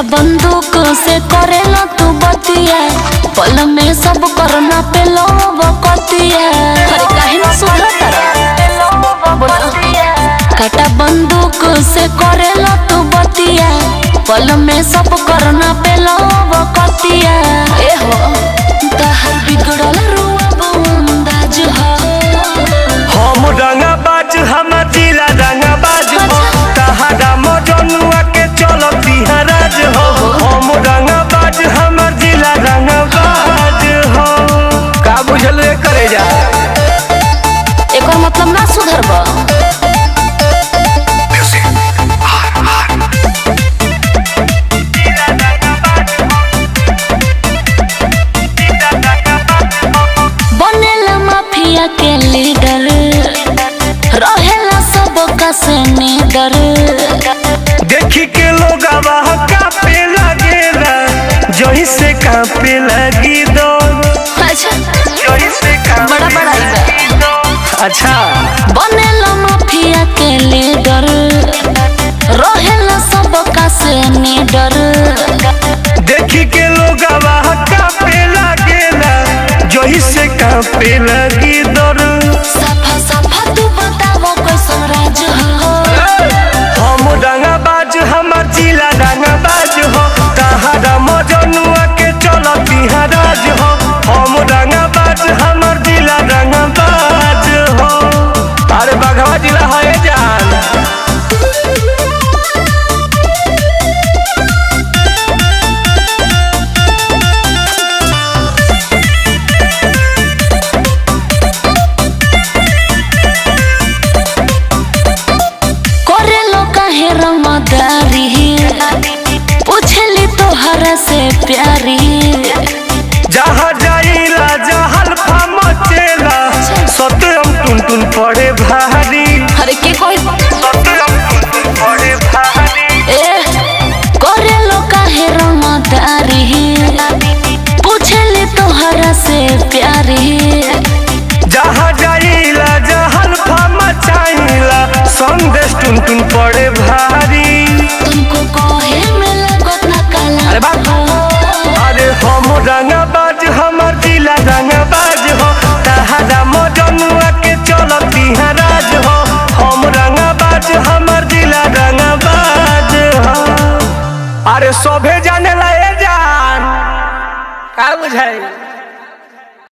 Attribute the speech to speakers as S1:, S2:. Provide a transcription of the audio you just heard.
S1: बंदूक से करेला तू बतिया पल में सब करना पे लोब कतिया अरे काहे ना सुधर काटा बंदूक से करेला तू बतिया पल में सब करना पे लोब कतिया ए हो तहर बिगड़ल रुआ अंदाज हो
S2: हम रंगा बाज हम जिला रंगा बाज हो तहरा मजनुआ के चलती हराज हो हम रंगा बाज हम जिला रंगा बाज हो का बुझल रे करे जा
S1: एकर मतलब ना सुधरबा बनेला माफिया के लीडर रहेला सबका से निडर
S2: देखी के लोग कापे लगेला जही से कापे लगी दो
S1: अच्छा
S2: जही से कापे
S1: बड़ा बड़ा ही बा।
S2: लगी दो। अच्छा
S1: बनेला माफिया के लीडर रहेला सबका से निडर
S2: देखी के लोग कापे लगेला जही से कापे लगी दर
S1: सफा सफा तू बतावो कैसन राज हो
S2: हम रंगा बाज हमर जिला रंगा बाज हो तहरा मजनुआ के चलती हराज हो हम रंगा बाज हमर जिला रंगा बाज हो अरे बघवा जिला है जान
S1: करेलो काहे रमदारी पूछली तोहरा से प्यारी
S2: जहाँ जाइला जहल मचेला सत्यम टुन टुन पड़े भारी
S1: अरे के कोई
S2: सत्यम टुन टुन पड़े भारी
S1: ए करेलो काहे रमदारी पूछली तोहरा से प्यारी
S2: जहाँ जाइला जहल मचाइला संदेश टुन टुन पड़े भारी
S1: तुमको कहे में लगत ना काला
S2: अरे बाप। अरे हम रंगा बाज हमर जिला रंगा बाज हो तहरा मजनुआ के चलती हराज हो हम रंगा बाज हमर जिला रंगा बाज हो अरे सोभे जाने ला ए जान का बुझाई